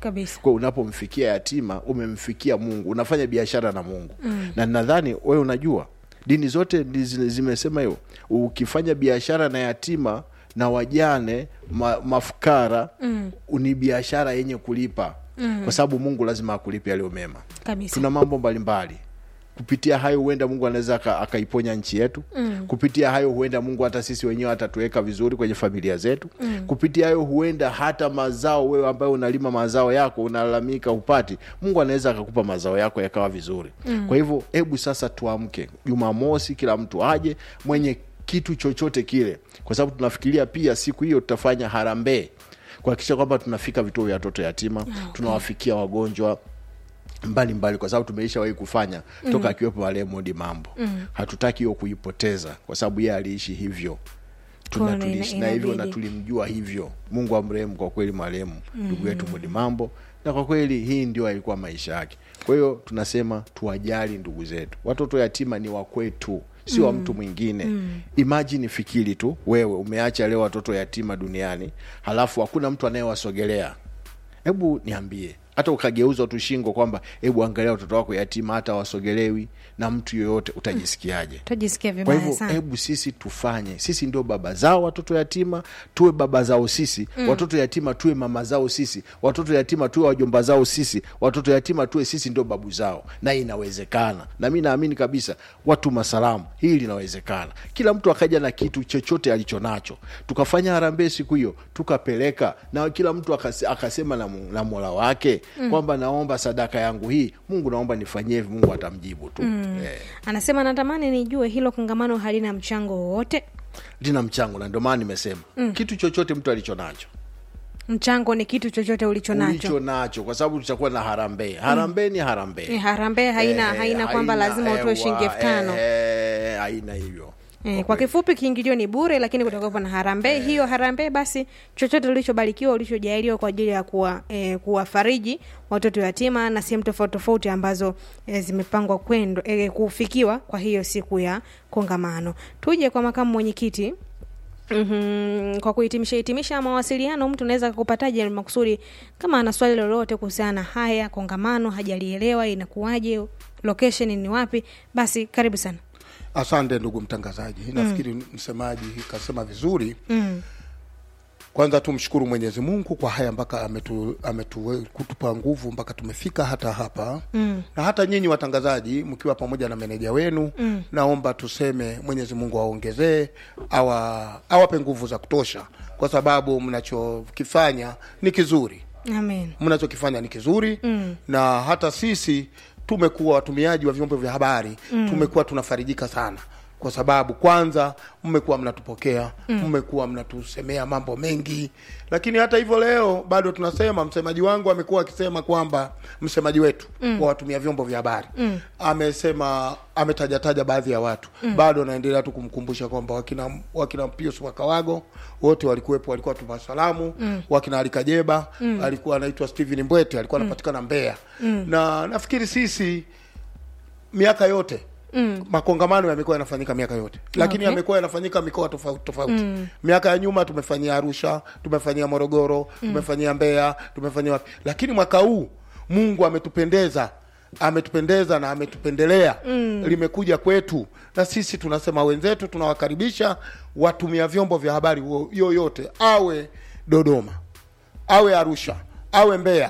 kabisa kwa unapomfikia yatima umemfikia mungu unafanya biashara na mungu mm. na nadhani wewe unajua dini zote ndi zi- zimesema hiyo ukifanya biashara na yatima na wajane ma, mafukara mm. ni biashara yenye kulipa mm. kwa sababu mungu lazima akulipe yaliyo mema kabisa tuna mambo mbalimbali kupitia hayo huenda mungu anaweza aka- akaiponya nchi yetu mm. kupitia hayo huenda mungu hata sisi wenyewe atatuweka vizuri kwenye familia zetu mm. kupitia hayo huenda hata mazao wewe ambaye unalima mazao yako unalalamika upati mungu anaweza akakupa mazao yako yakawa vizuri mm. kwa hivyo hebu sasa tuamke jumamosi kila mtu aje mwenye kitu chochote kile kwa sababu tunafikiria pia siku hiyo tutafanya harambee kuhakikisha kwamba tunafika vituo vya watoto yatima okay. tunawafikia wagonjwa mbalimbali mbali, kwa sababu tumeishawahi kufanya mm. toka akiwepo Raymond mambo mm. hatutaki hiyo kuipoteza kwa sababu yeye aliishi hivyo tuna Kwa tuliishi ina- na hivyo na inabidi. tulimjua hivyo mungu amrehemu kwa kweli marehemu ndugu yetu Mudi mambo na kwa kweli hii ndio alikuwa maisha yake kwa hiyo tunasema tuwajali ndugu zetu watoto yatima ni wakwetu sio wa mtu mwingine mm. imajini fikiri tu wewe umeacha leo watoto yatima duniani halafu hakuna mtu anayewasogelea hebu niambie hata ukageuza tu shingo kwamba hebu angalia watoto wako yatima hata wasogelewi na mtu yoyote utajisikiaje tutajisikia kwa vibaya hivyo sana hebu sisi tufanye sisi ndio baba zao watoto yatima tuwe baba zao sisi mm. watoto yatima tuwe mama zao sisi watoto yatima tuwe wajomba zao sisi watoto yatima tuwe sisi ndio babu zao na inawezekana na mi naamini kabisa watu masalamu hili linawezekana kila mtu akaja na kitu chochote alicho nacho tukafanya harambee siku hiyo tukapeleka na kila mtu akase, akasema na, mu- na mola wake mm. kwamba naomba sadaka yangu hii mungu naomba nifanyie hivi mungu atamjibu tu mm. eh. anasema natamani nijue hilo kongamano halina mchango wowote lina mchango na ndio maana nimesema mm. kitu chochote mtu alicho nacho mchango ni kitu chochote ulicho nacho ulicho nacho kwa sababu tutakuwa na harambee harambee ni harambee Eh, harambee haina Eh, haina kwamba haina, lazima utoe ewa, shilingi elfu tano eh, haina hivyo Eh, kwa kifupi kiingilio ni bure lakini kutakuwepo na harambee hiyo harambee basi chochote ulichobarikiwa ulichojaliwa kwa ajili ya kuwa eh, kuwafariji watoto yatima na sehemu tofauti tofauti ambazo eh, zimepangwa kwendo eh, kufikiwa kwa hiyo siku ya kongamano tuje kwa makamu mwenyekiti Mm-hmm. kwa kuhitimisha hitimisha mawasiliano mtu anaweza kupataje makusudi kama ana swali lolote kuhusiana na haya kongamano hajalielewa inakuwaje location ni wapi basi karibu sana asante ndugu mtangazaji nafikiri msemaji kasema vizuri mm. kwanza tumshukuru mwenyezi mungu kwa haya mpaka ametu, ametu, kutupa nguvu mpaka tumefika hata hapa mm. na hata nyinyi watangazaji mkiwa pamoja na meneja wenu mm. naomba tuseme mwenyezi mungu awaongezee awa, awape nguvu za kutosha kwa sababu mnachokifanya ni kizuri amen mnachokifanya ni kizuri mm. na hata sisi tumekuwa watumiaji wa vyombo vya habari mm. tumekuwa tunafarijika sana kwa sababu kwanza mmekuwa mnatupokea mmekuwa mnatusemea mambo mengi lakini hata hivyo leo bado tunasema msemaji wangu amekuwa akisema kwamba msemaji wetu mm. wa watumia vyombo vya habari mm. amesema ametajataja baadhi ya watu mm. bado naendelea tu kumkumbusha kwamba wakina wakina pius wakawago wote walikuwepo walikuwa tumasalamu mm. wakina alikajeba mm. alikuwa anaitwa steven mbwete alikuwa anapatikana mbeya mm. na nafikiri sisi miaka yote Mm. makongamano yamekuwa yanafanyika miaka yote lakini Okay. yamekuwa yanafanyika mikoa tofauti tofauti mm. miaka ya nyuma tumefanyia arusha tumefanyia morogoro mm. tumefanyia mbeya tumefanyia wapi lakini mwaka huu mungu ametupendeza ametupendeza na ametupendelea mm. limekuja kwetu na sisi tunasema wenzetu tunawakaribisha watumia vyombo vya habari wo- yoyote awe dodoma awe arusha awe mbeya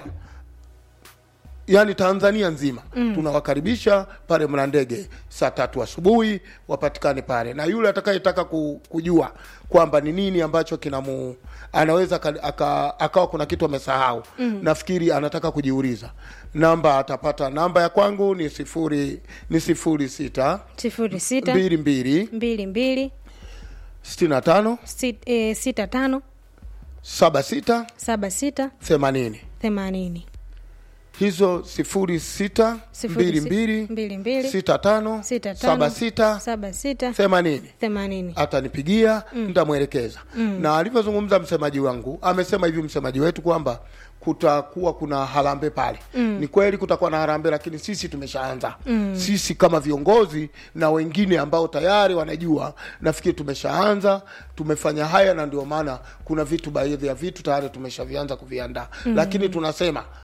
yani tanzania nzima mm. tunawakaribisha pale mlandege saa tatu asubuhi wapatikane pale na yule atakayetaka ku, kujua kwamba ni nini ambacho kinamu anaweza aka- aka- akawa kuna kitu amesahau mm. nafikiri anataka kujiuliza namba atapata namba ya kwangu ni sifuri ni sifuri sita sifuri sita mbili mbili mbili mbili sitini na tano sit, e, sita tano saba sita saba sita themanini themanini hizo sifuri sita Sifuri mbili si- mbili mbili mbili sita tano sita tano saba sita saba sita themanini themanini atanipigia mm. nitamwelekeza mm. na alivyozungumza msemaji wangu amesema hivi msemaji wetu kwamba kutakuwa kuna harambe pale mm. ni kweli kutakuwa na harambe lakini sisi tumeshaanza mm. sisi kama viongozi na wengine ambao tayari wanajua nafikiri tumeshaanza tumefanya haya na ndio maana kuna vitu baadhi ya vitu tayari tumeshavianza kuviandaa mm. lakini tunasema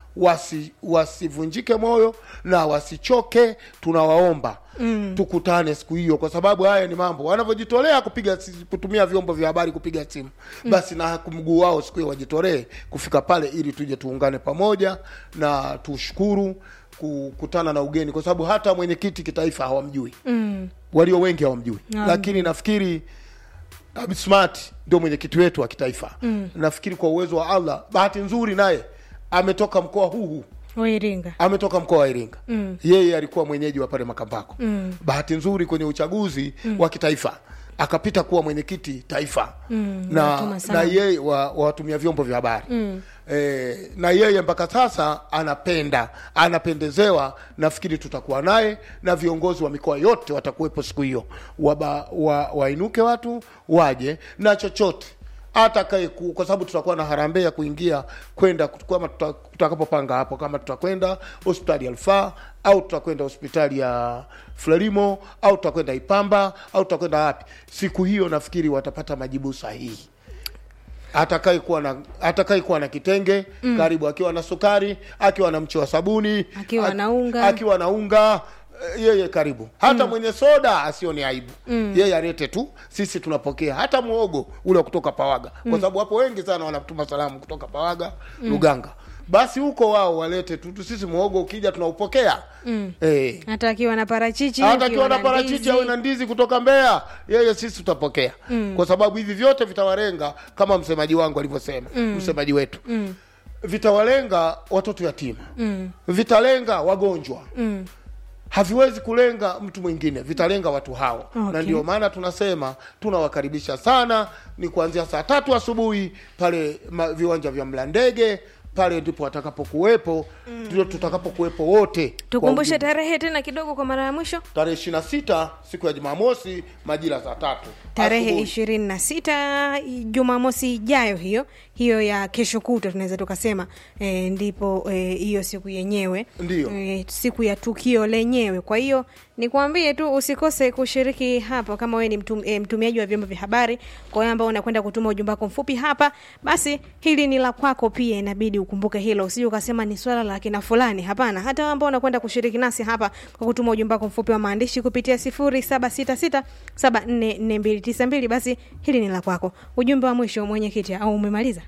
wasi wasivunjike moyo na wasichoke tunawaomba mm. tukutane siku hiyo kwa sababu haya ni mambo wanavyojitolea kupiga si- kutumia vyombo vya habari kupiga simu mm. basi na mguu wao siku hiyo wajitolee kufika pale ili tuje tuungane pamoja na tushukuru kukutana na ugeni kwa sababu hata mwenyekiti kitaifa hawamjui mm. walio wengi hawamjui Naam. lakini nafikiri Abid Smart ndio mwenyekiti wetu wa kitaifa mm. nafikiri kwa uwezo wa Allah bahati nzuri naye ametoka mkoa huu huu wairinga ametoka mkoa wa Iringa mm. yeye alikuwa mwenyeji wa pale Makambako mm. bahati nzuri kwenye uchaguzi mm. wa kitaifa akapita kuwa mwenyekiti taifa mm, na, watuma na sana. yeye wa wa watumia vyombo vya habari mm. e, na yeye mpaka sasa anapenda anapendezewa nafikiri tutakuwa naye na viongozi wa mikoa yote watakuwepo siku hiyo Waba- wa, wainuke watu waje na chochote hata kae ku, kwa sababu tutakuwa na harambee ya kuingia kwenda kama tuta- tutakapopanga hapo kama tutakwenda hospitali ya Rufaa au tutakwenda hospitali ya Frelimo au tutakwenda Ipamba au tutakwenda wapi. Siku hiyo nafikiri watapata majibu sahihi. Atakaye kuwa na atakaye kuwa na kitenge mm. karibu, akiwa na sukari, akiwa na mche wa sabuni, Akiwa ak- na unga. akiwa na unga eh, yeye karibu hata mm. mwenye soda asione aibu mm. yeye alete tu sisi tunapokea hata muogo ule wa kutoka pawaga mm. kwa sababu wapo wengi sana wanatuma salamu kutoka pawaga mm. luganga basi huko wao walete tu tu sisi muogo ukija tunaupokea mm. eh, hata akiwa na parachichi hata akiwa akiwa na na parachichi ndizi. au na ndizi kutoka Mbeya, yeye sisi tutapokea mm. kwa sababu hivi vyote vitawalenga kama msemaji wangu alivyosema mm. msemaji wetu mm. vitawalenga watoto yatima mm. vitalenga wagonjwa mm. haviwezi kulenga mtu mwingine, vitalenga watu hao Okay. na ndio maana tunasema tunawakaribisha sana, ni kuanzia saa tatu asubuhi pale ma, viwanja vya Mlandege pale ndipo watakapokuwepo ndio tutakapokuwepo wote kwa tukumbushe ujumla tarehe tena kidogo kwa mara ya mwisho tarehe ishirini na sita siku ya Jumamosi majira saa tatu tarehe asubuhi. ishirini na sita jumamosi ijayo hiyo hiyo ya kesho kutwa tunaweza tukasema e, ndipo eh, hiyo siku yenyewe Ndiyo. e, siku ya tukio lenyewe kwa hiyo nikwambie tu usikose kushiriki hapo kama wewe ni mtum, e, mtumiaji wa vyombo vya habari kwa wewe ambao unakwenda kutuma ujumbe wako mfupi hapa basi hili ni la kwako pia inabidi ukumbuke hilo usije ukasema ni swala la kina fulani hapana hata wewe ambao unakwenda kushiriki nasi hapa kwa kutuma ujumbe wako mfupi wa maandishi kupitia 0766744292 basi hili ni la kwako ujumbe wa mwisho mwenyekiti au umemaliza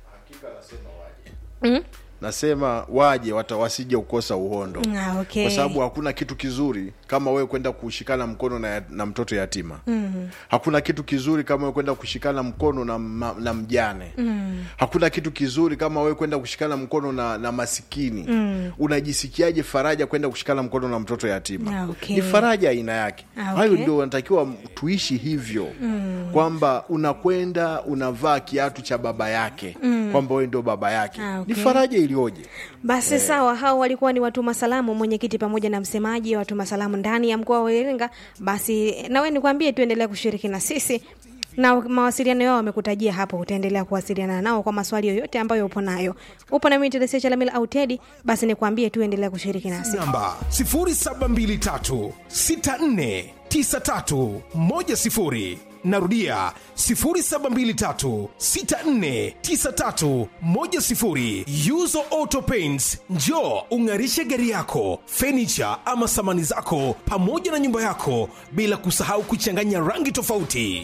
mm? nasema waje wata wasije kukosa uhondo Ah, okay. kwa sababu hakuna kitu kizuri kama wewe kwenda kushikana mkono na, na mtoto yatima mm. hakuna kitu kizuri kama wewe kwenda kushikana mkono na, ma, na mjane mm. hakuna kitu kizuri kama wewe kwenda kushikana mkono na, na masikini mm. unajisikiaje faraja kwenda kushikana mkono na mtoto yatima Ah, okay. ni faraja aina yake Ah, hayo okay. ndio wanatakiwa tuishi hivyo mm. kwamba unakwenda unavaa kiatu cha baba yake mm. kwamba wewe ndio baba yake Ah, okay. ni faraja iliyoje basi sawa hao walikuwa ni watuma salamu mwenyekiti pamoja na msemaji wa watuma salamu ndani ya mkoa wa iringa basi nawe nikwambie tuendelea kushiriki na sisi na mawasiliano yao wamekutajia hapo utaendelea kuwasiliana nao kwa maswali yoyote ambayo upo nayo upo na mimi Teresia Chalamila au Tedi basi nikwambie tu endelea kushiriki nasi namba 0723649310 narudia 0723649310 yuzo auto paints njo ung'arishe gari yako fenicha ama samani zako pamoja na nyumba yako bila kusahau kuchanganya rangi tofauti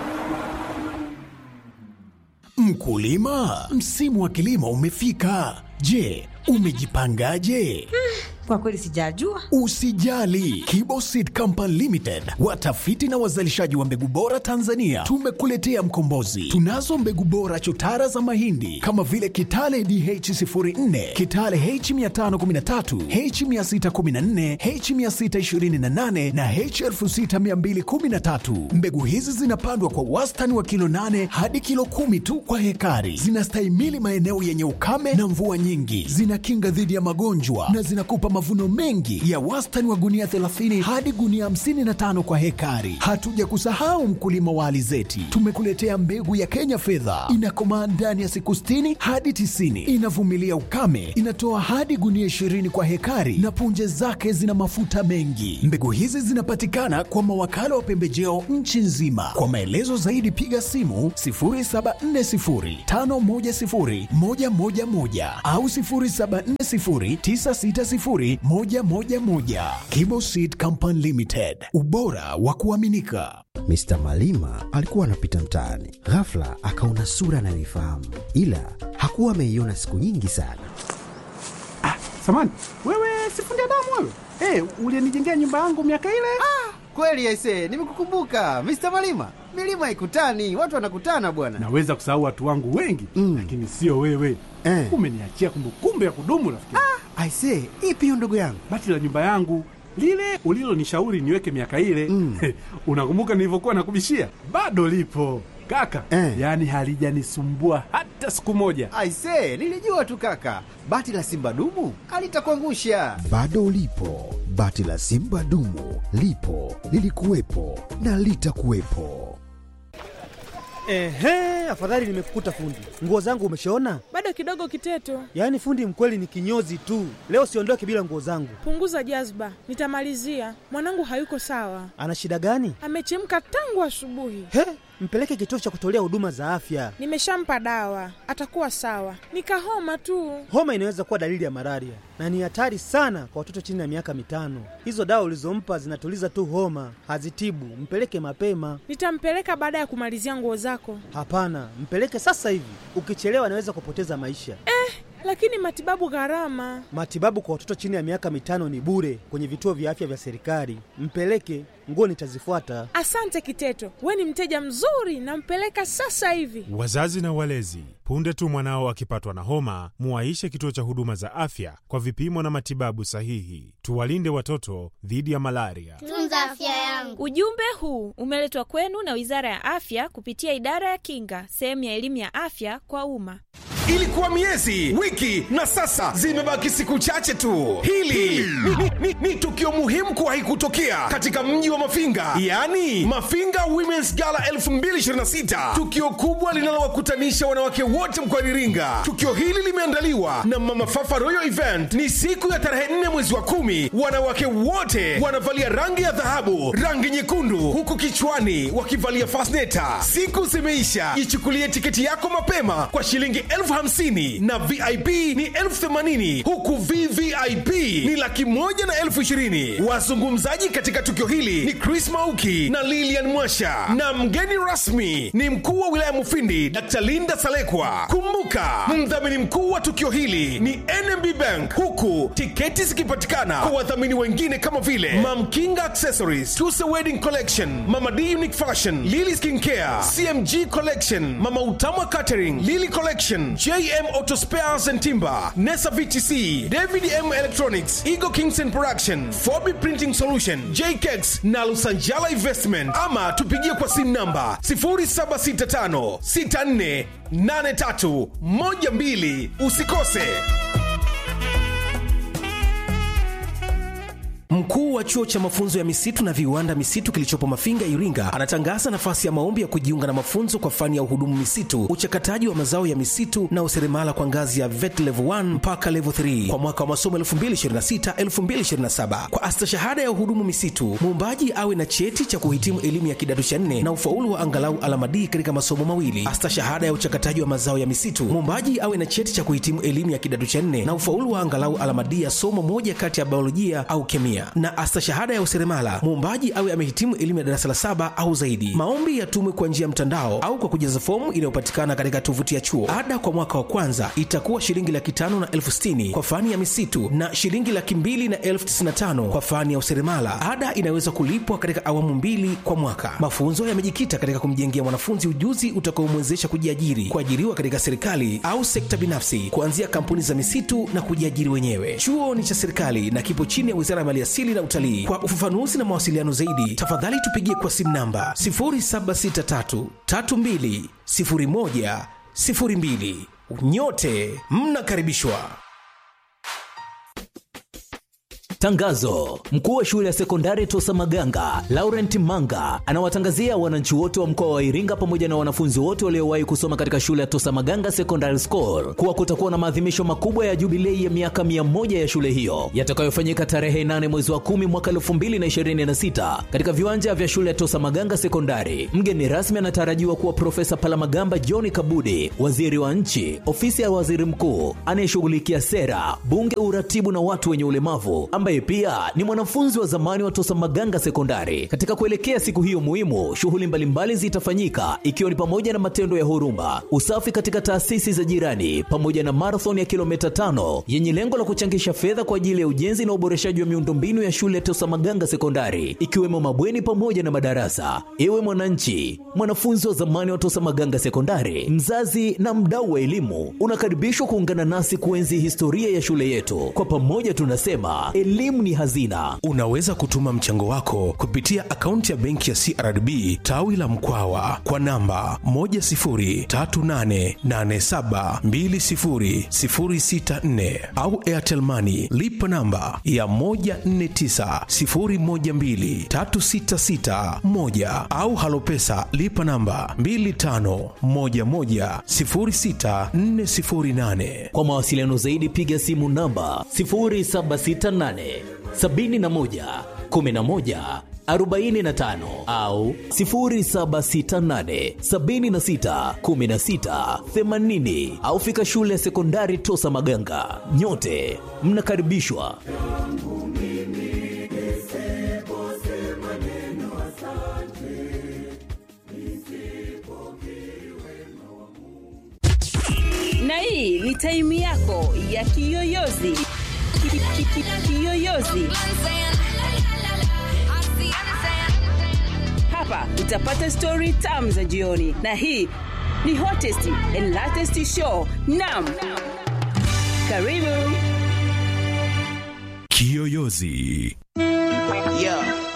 Mkulima, msimu wa kilimo umefika. Je, umejipangaje? Kwa kweli sijajua. Usijali, Kibo Seed Company Limited, watafiti na wazalishaji wa mbegu bora Tanzania, tumekuletea mkombozi. Tunazo mbegu bora chotara za mahindi kama vile Kitale DH04, Kitale H513, H614, H628 na H6213. Mbegu hizi zinapandwa kwa wastani wa kilo 8 hadi kilo kumi tu kwa hekari. Zinastahimili maeneo yenye ukame na mvua nyingi, zinakinga dhidi ya magonjwa na zinakupa mavuno mengi ya wastani wa gunia 30 hadi gunia 55 kwa hekari. Hatuja kusahau mkulima wa alizeti, tumekuletea mbegu ya Kenya fedha, inakomaa ndani ya siku 60 hadi 90, inavumilia ukame, inatoa hadi gunia 20 kwa hekari na punje zake zina mafuta mengi. Mbegu hizi zinapatikana kwa mawakala wa pembejeo nchi nzima. Kwa maelezo zaidi piga simu 0740510111 au 0740960111. Kibo Seed Company Limited, ubora wa kuaminika. Mr. Malima alikuwa anapita mtaani, ghafla akaona sura anayoifahamu, ila hakuwa ameiona siku nyingi sana. Samani, wewe sifundi damu wewe? Hey, ulienijengea nyumba yangu miaka ile? Kweli aise, nimekukumbuka Mr. Malima. Milima haikutani, watu wanakutana bwana. Naweza kusahau watu wangu wengi Mm. lakini sio wewe. Eh. Umeniachia kumbukumbu ya kudumu rafiki. Aise, ipi hiyo ndugu yangu? Bati la nyumba yangu lile ulilonishauri niweke miaka ile Mm. unakumbuka nilivyokuwa nakubishia? Bado lipo kaka, Eh. yaani halijanisumbua hata siku moja. Aise, nilijua tu kaka. Bati la simba dumu alitakuangusha. Bado lipo bati la Simba dumu, lipo lilikuwepo na litakuwepo. Ehe, afadhali nimekukuta fundi. Nguo zangu umeshaona? Bado kidogo Kiteto, Yaani fundi mkweli ni kinyozi tu. Leo siondoke bila nguo zangu. punguza jazba, nitamalizia. Mwanangu hayuko sawa, Ana shida gani? amechemka tangu asubuhi. He, mpeleke kituo cha kutolea huduma za afya. Nimeshampa dawa, atakuwa sawa. Nikahoma tu. Homa inaweza kuwa dalili ya malaria na ni hatari sana kwa watoto chini ya miaka mitano. Hizo dawa ulizompa zinatuliza tu homa, hazitibu. Mpeleke mapema. Nitampeleka baada ya kumalizia nguo zako. Hapana, mpeleke sasa hivi. Ukichelewa anaweza kupoteza maisha. Lakini matibabu gharama. Matibabu kwa watoto chini ya miaka mitano ni bure kwenye vituo vya afya vya serikali. Mpeleke, nguo nitazifuata. Asante Kiteto, we ni mteja mzuri, nampeleka sasa hivi. Wazazi na walezi, punde tu mwanao akipatwa na homa, muwaishe kituo cha huduma za afya kwa vipimo na matibabu sahihi. Tuwalinde watoto dhidi ya malaria. Tunza afya yangu. Ujumbe huu umeletwa kwenu na Wizara ya Afya kupitia Idara ya Kinga, sehemu ya elimu ya afya kwa umma. Ilikuwa miezi, wiki na sasa zimebaki siku chache tu. Hili ni, ni, ni, ni tukio muhimu kuwahi kutokea katika mji wa Mafinga, yaani Mafinga Women's Gala 2026, tukio kubwa linalowakutanisha wanawake wote mkoani Iringa. Tukio hili limeandaliwa na Mama Fafa Royal Event. Ni siku ya tarehe 4 mwezi wa kumi. Wanawake wote wanavalia rangi ya dhahabu, rangi nyekundu, huku kichwani wakivalia fasneta. Siku zimeisha, ichukulie tiketi yako mapema kwa shilingi elfu hamsini na vip ni elfu themanini huku vvip ni laki moja na elfu ishirini wazungumzaji katika tukio hili ni chris mauki na lilian mwasha na mgeni rasmi ni mkuu wa wilaya mufindi dr linda salekwa kumbuka mdhamini mkuu wa tukio hili ni nmb bank huku tiketi zikipatikana kwa wadhamini wengine kama vile mamkinga accessories tuse wedding collection mama d unique fashion lily skincare cmg collection mama utamwa catering lily collection jm auto spares and timber nesa vtc david m electronics eagle kingston production fobi printing solution jkex na lusanjala investment ama tupigie kwa simu namba 0765 64 83 12 usikose Mkuu wa chuo cha mafunzo ya misitu na viwanda misitu kilichopo Mafinga, Iringa, anatangaza nafasi ya maombi ya kujiunga na mafunzo kwa fani ya uhudumu misitu, uchakataji wa mazao ya misitu na useremala kwa ngazi ya VET level 1 mpaka level 3 kwa mwaka wa masomo 2026-2027. Kwa astashahada ya uhudumu misitu, muombaji awe na cheti cha kuhitimu elimu ya kidato cha nne na ufaulu wa angalau alama D katika masomo mawili. Astashahada ya uchakataji wa mazao ya misitu, muombaji awe na cheti cha kuhitimu elimu ya kidato cha nne na ufaulu wa angalau alama D ya somo moja kati ya biolojia au kemia na astashahada ya useremala muombaji awe amehitimu elimu ya darasa la saba au zaidi maombi yatumwe kwa njia ya mtandao au kwa kujaza fomu inayopatikana katika tovuti ya chuo ada kwa mwaka wa kwanza itakuwa shilingi laki tano na elfu sitini kwa fani ya misitu na shilingi laki mbili na elfu tisini na tano kwa fani ya useremala ada inaweza kulipwa katika awamu mbili kwa mwaka mafunzo yamejikita katika kumjengea mwanafunzi ujuzi utakaomwezesha kujiajiri kuajiriwa katika serikali au sekta binafsi kuanzia kampuni za misitu na kujiajiri wenyewe chuo ni cha serikali na kipo chini ya wizara ya maliasili na utalii kwa ufafanuzi na mawasiliano zaidi tafadhali tupigie kwa simu namba 0763320102 nyote mnakaribishwa Tangazo: mkuu wa shule ya sekondari Tosa Maganga Laurent Manga anawatangazia wananchi wote wa mkoa wa Iringa pamoja na wanafunzi wote waliowahi kusoma katika shule ya Tosa Maganga Secondary School kuwa kutakuwa na maadhimisho makubwa ya jubilei ya miaka mia moja ya shule hiyo yatakayofanyika tarehe 8 mwezi wa 10 mwaka 2026 katika viwanja vya shule ya Tosa Maganga Sekondari. Mgeni rasmi anatarajiwa kuwa Profesa Palamagamba John Kabudi, waziri wa nchi, ofisi ya waziri mkuu anayeshughulikia sera, bunge, uratibu na watu wenye ulemavu, ambaye pia ni mwanafunzi wa zamani wa Tosa Maganga Sekondari. Katika kuelekea siku hiyo muhimu, shughuli mbalimbali zitafanyika ikiwa ni pamoja na matendo ya huruma, usafi katika taasisi za jirani, pamoja na marathon ya kilomita tano yenye lengo la kuchangisha fedha kwa ajili ya ujenzi na uboreshaji wa miundombinu ya shule ya Tosa Maganga Sekondari, ikiwemo mabweni pamoja na madarasa. Ewe mwananchi, mwanafunzi wa zamani wa Tosa Maganga Sekondari, mzazi na mdau wa elimu, unakaribishwa kuungana nasi kuenzi historia ya shule yetu. Kwa pamoja tunasema elimu ni hazina. Unaweza kutuma mchango wako kupitia akaunti ya benki ya CRDB tawi la Mkwawa kwa namba 10388720064 au Airtel Money lipa namba ya 1490123661 au Halopesa lipa namba 25110648. Kwa mawasiliano zaidi piga simu namba 0768 71 11 45 au 0768 76 16 80 au fika shule ya sekondari Tosa Maganga. Nyote mnakaribishwa. na hii ni taimu yako ya kiyoyozi Ki- ki- ki- kiyoyozi hapa utapata stori tam za jioni na hii ni hottest and latest show nam karibu Kiyoyozi. Yeah.